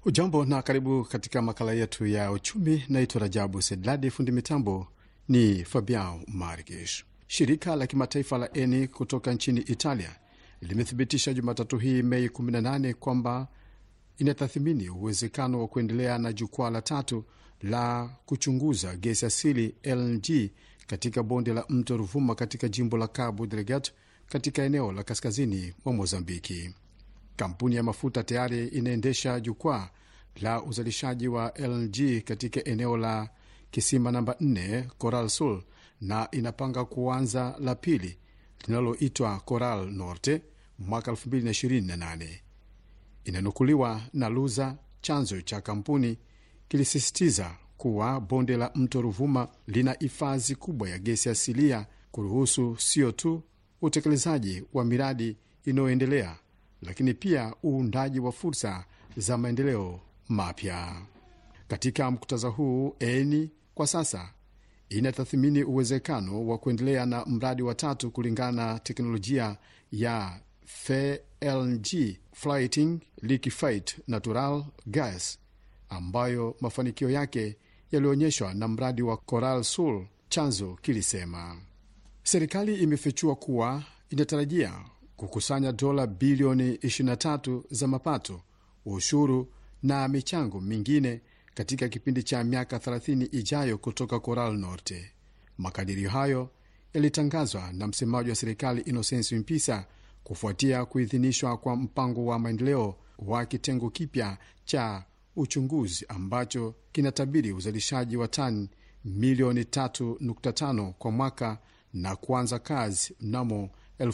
Ujambo na karibu katika makala yetu ya uchumi. Naitwa Rajabu Sedladi, fundi mitambo ni Fabian Margish. Shirika la kimataifa la Eni kutoka nchini Italia limethibitisha Jumatatu hii Mei 18 kwamba inatathmini uwezekano wa kuendelea na jukwaa la tatu la kuchunguza gesi asili LNG katika bonde la mto Ruvuma katika jimbo la Cabo Delgado katika eneo la kaskazini mwa Mozambiki. Kampuni ya mafuta tayari inaendesha jukwaa la uzalishaji wa LNG katika eneo la kisima namba 4 Coral Sul na inapanga kuanza la pili linaloitwa Coral Norte mwaka 2028. Inanukuliwa na Luza, chanzo cha kampuni kilisisitiza kuwa bonde la mto Ruvuma lina hifadhi kubwa ya gesi asilia kuruhusu sio tu utekelezaji wa miradi inayoendelea lakini pia uundaji wa fursa za maendeleo mapya. Katika muktadha huu, Eni kwa sasa inatathmini uwezekano wa kuendelea na mradi wa tatu kulingana na teknolojia ya FLNG, Floating Liquefied Natural Gas, ambayo mafanikio yake yalionyeshwa na mradi wa Coral Sul, chanzo kilisema. Serikali imefichua kuwa inatarajia kukusanya dola bilioni 23 za mapato, ushuru na michango mingine katika kipindi cha miaka 30 ijayo kutoka Coral Norte. Makadirio hayo yalitangazwa na msemaji wa serikali Innocence Mpisa kufuatia kuidhinishwa kwa mpango wa maendeleo wa kitengo kipya cha uchunguzi ambacho kinatabiri uzalishaji wa tani milioni 3.5 kwa mwaka na kuanza kazi mnamo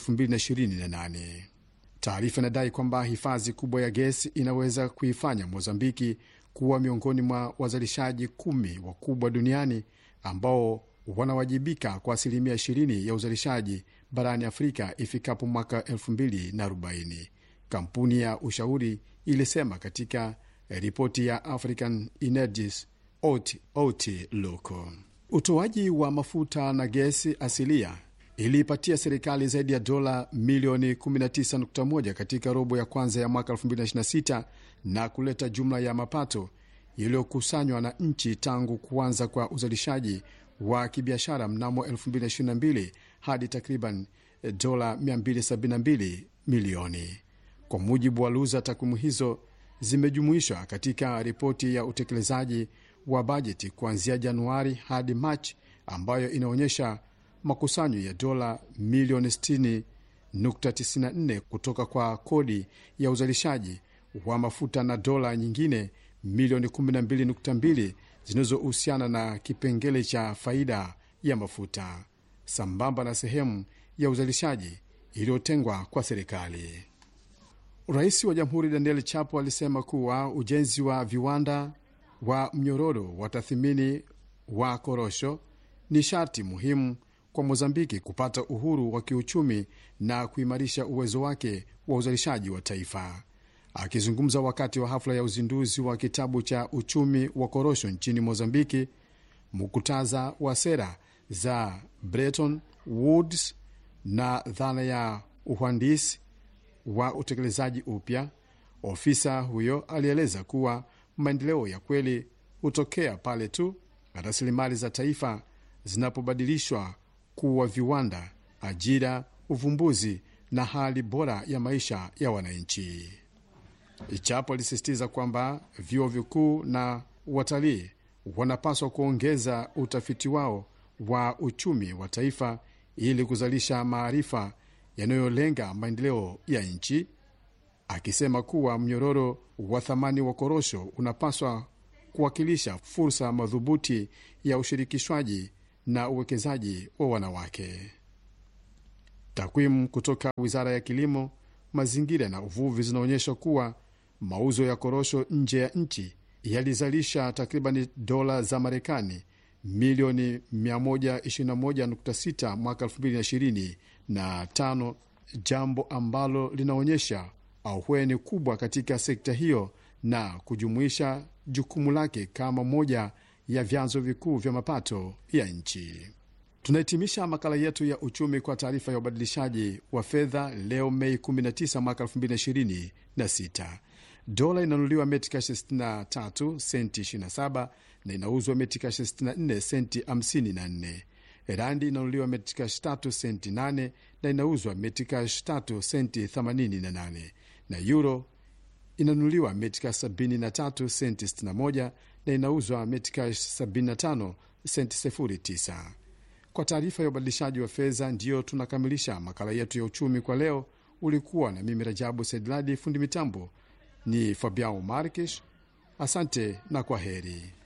2028. Taarifa inadai kwamba hifadhi kubwa ya gesi inaweza kuifanya Mozambiki kuwa miongoni mwa wazalishaji kumi wakubwa duniani ambao wanawajibika kwa asilimia 20 ya uzalishaji barani Afrika ifikapo mwaka 2040. Kampuni ya ushauri ilisema katika ripoti ya African Energies Outlook. Utoaji wa mafuta na gesi asilia iliipatia serikali zaidi ya dola milioni 19.1 katika robo ya kwanza ya mwaka 2026 na kuleta jumla ya mapato yaliyokusanywa na nchi tangu kuanza kwa uzalishaji wa kibiashara mnamo 2022 hadi takriban dola 272 milioni. Kwa mujibu wa Luza, takwimu hizo zimejumuishwa katika ripoti ya utekelezaji wa bajeti kuanzia Januari hadi Machi ambayo inaonyesha makusanyo ya dola milioni 60.94 kutoka kwa kodi ya uzalishaji wa mafuta na dola nyingine milioni 12.2 zinazohusiana na kipengele cha faida ya mafuta sambamba na sehemu ya uzalishaji iliyotengwa kwa serikali. Rais wa Jamhuri Daniel Chapo alisema kuwa ujenzi wa viwanda wa mnyororo wa tathmini wa korosho ni sharti muhimu kwa Mozambiki kupata uhuru wa kiuchumi na kuimarisha uwezo wake wa uzalishaji wa taifa. Akizungumza wakati wa hafla ya uzinduzi wa kitabu cha uchumi wa korosho nchini Mozambiki, mukutaza wa sera za Bretton Woods na dhana ya uhandisi wa utekelezaji upya, ofisa huyo alieleza kuwa maendeleo ya kweli hutokea pale tu rasilimali za taifa zinapobadilishwa kuwa viwanda, ajira, uvumbuzi na hali bora ya maisha ya wananchi. Chapo alisisitiza kwamba vyuo vikuu na watalii wanapaswa kuongeza utafiti wao wa uchumi wa taifa ili kuzalisha maarifa yanayolenga maendeleo ya nchi, akisema kuwa mnyororo wa thamani wa korosho unapaswa kuwakilisha fursa madhubuti ya ushirikishwaji na uwekezaji wa wanawake. Takwimu kutoka Wizara ya Kilimo, Mazingira na Uvuvi zinaonyesha kuwa mauzo ya korosho nje ya nchi yalizalisha takriban dola za Marekani milioni 121.6 mwaka 2025, jambo ambalo linaonyesha ahueni kubwa katika sekta hiyo na kujumuisha jukumu lake kama moja ya vyanzo vikuu vya mapato ya nchi. Tunahitimisha makala yetu ya uchumi kwa taarifa ya ubadilishaji wa fedha leo Mei 19 mwaka 2026. Dola inanunuliwa metikash 63 senti 27 na inauzwa metikash 64 senti 54. Randi inanunuliwa metikash 3 senti 8 na inauzwa metikash 3 senti 88, na euro inanunuliwa metikash 73 senti 61 na inauzwa metikash 75 senti 09. Kwa taarifa ya ubadilishaji wa fedha, ndiyo tunakamilisha makala yetu ya uchumi kwa leo. Ulikuwa na mimi Rajabu Sedladi, fundi mitambo ni Fabiao Markish. Asante na kwa heri.